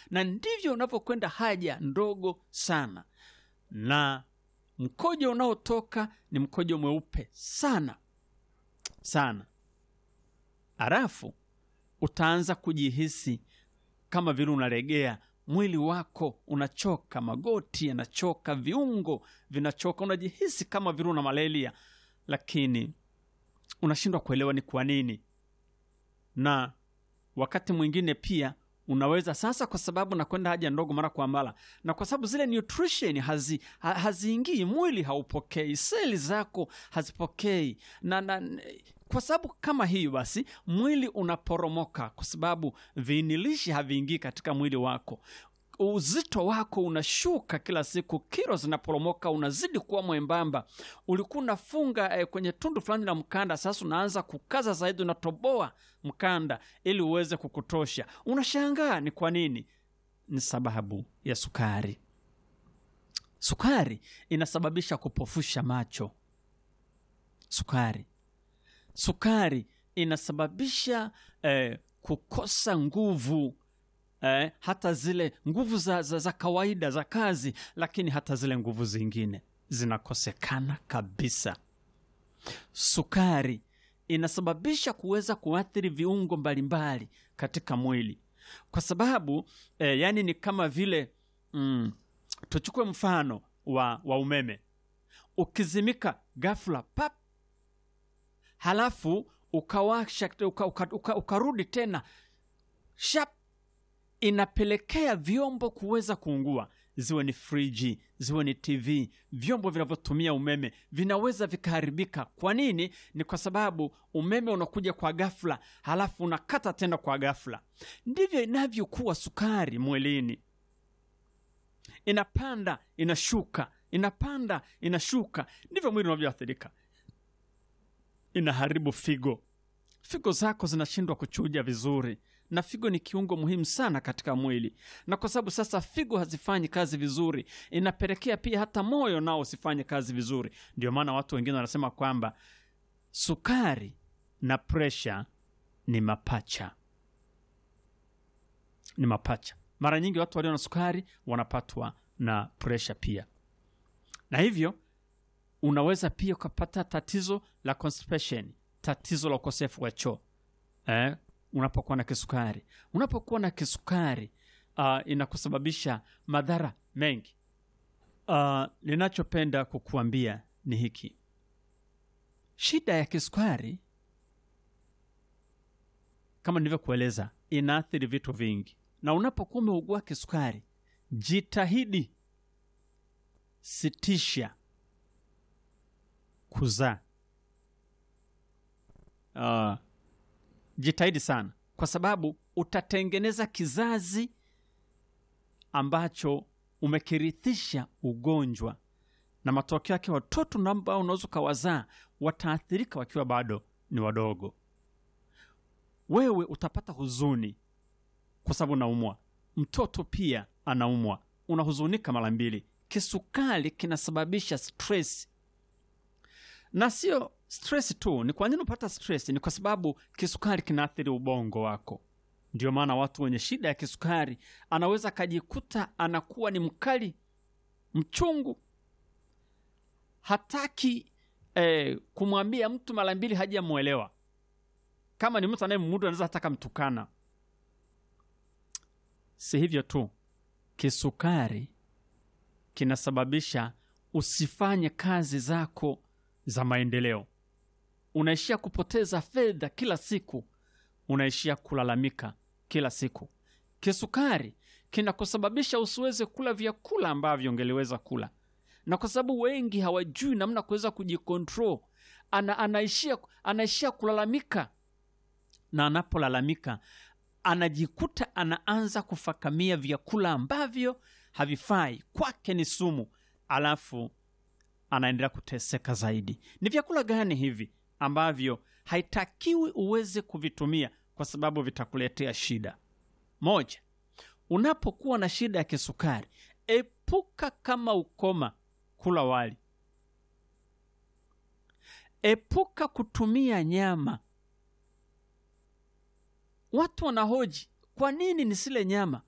na ndivyo unavyokwenda haja ndogo sana, na mkojo unaotoka ni mkojo mweupe sana sana. Halafu utaanza kujihisi kama vile unalegea, mwili wako unachoka, magoti yanachoka, viungo vinachoka, unajihisi kama vile una malaria, lakini unashindwa kuelewa ni kwa nini. Na wakati mwingine pia unaweza sasa, kwa sababu nakwenda haja ndogo mara kwa mara, na kwa sababu zile nutrition hazi, ha, haziingii, mwili haupokei, seli zako hazipokei na, na kwa sababu kama hiyo basi mwili unaporomoka, kwa sababu viinilishi haviingii katika mwili wako. Uzito wako unashuka kila siku, kilo zinaporomoka, unazidi kuwa mwembamba. Ulikuwa unafunga eh, kwenye tundu fulani la mkanda, sasa unaanza kukaza zaidi, unatoboa mkanda ili uweze kukutosha. Unashangaa ni kwa nini? Ni sababu ya sukari. Sukari inasababisha kupofusha macho. Sukari sukari inasababisha eh, kukosa nguvu eh, hata zile nguvu za, za, za kawaida za kazi, lakini hata zile nguvu zingine zinakosekana kabisa. Sukari inasababisha kuweza kuathiri viungo mbalimbali katika mwili, kwa sababu eh, yani ni kama vile mm, tuchukue mfano wa, wa umeme ukizimika ghafla pap halafu ukawasha uka, uka, uka, ukarudi tena shap, inapelekea vyombo kuweza kuungua, ziwe ni friji, ziwe ni TV, vyombo vinavyotumia umeme vinaweza vikaharibika. Kwa nini? Ni kwa sababu umeme unakuja kwa ghafla, halafu unakata tena kwa ghafla. Ndivyo inavyokuwa sukari mwilini, inapanda inashuka, inapanda inashuka, ndivyo mwili unavyoathirika inaharibu figo. Figo zako zinashindwa kuchuja vizuri, na figo ni kiungo muhimu sana katika mwili, na kwa sababu sasa figo hazifanyi kazi vizuri, inapelekea pia hata moyo nao usifanye kazi vizuri. Ndio maana watu wengine wanasema kwamba sukari na presha ni mapacha, ni mapacha. Mara nyingi watu walio na sukari wanapatwa na presha pia, na hivyo unaweza pia ukapata tatizo la constipation, tatizo la ukosefu wa choo eh, unapokuwa na kisukari. Unapokuwa na kisukari uh, inakusababisha madhara mengi. Uh, ninachopenda kukuambia ni hiki, shida ya kisukari kama nilivyokueleza, inaathiri vitu vingi, na unapokuwa umeugua kisukari, jitahidi sitisha kuzaa. Uh, jitahidi sana, kwa sababu utatengeneza kizazi ambacho umekirithisha ugonjwa, na matokeo yake watoto ambao unaweza ukawazaa wataathirika wakiwa bado ni wadogo. Wewe utapata huzuni kwa sababu unaumwa, mtoto pia anaumwa, unahuzunika mara mbili. Kisukari kinasababisha stress na sio stress tu. Ni kwa nini unapata stress? Ni kwa sababu kisukari kinaathiri ubongo wako. Ndio maana watu wenye shida ya kisukari anaweza akajikuta anakuwa ni mkali, mchungu, hataki eh, kumwambia mtu mara mbili hajamwelewa. Kama ni mtu anayemudu anaweza hata kamtukana. Si hivyo tu, kisukari kinasababisha usifanye kazi zako za maendeleo. Unaishia kupoteza fedha kila siku, unaishia kulalamika kila siku. Kisukari kinakusababisha usiweze kula vyakula ambavyo ungeliweza kula, na kwa sababu wengi hawajui namna kuweza kujikontrol, ana, anaishia, anaishia kulalamika, na anapolalamika anajikuta anaanza kufakamia vyakula ambavyo havifai kwake, ni sumu, alafu anaendelea kuteseka zaidi. Ni vyakula gani hivi ambavyo haitakiwi uweze kuvitumia kwa sababu vitakuletea shida? Moja, unapokuwa na shida ya kisukari, epuka kama ukoma kula wali. Epuka kutumia nyama. Watu wanahoji kwa nini nisile nyama?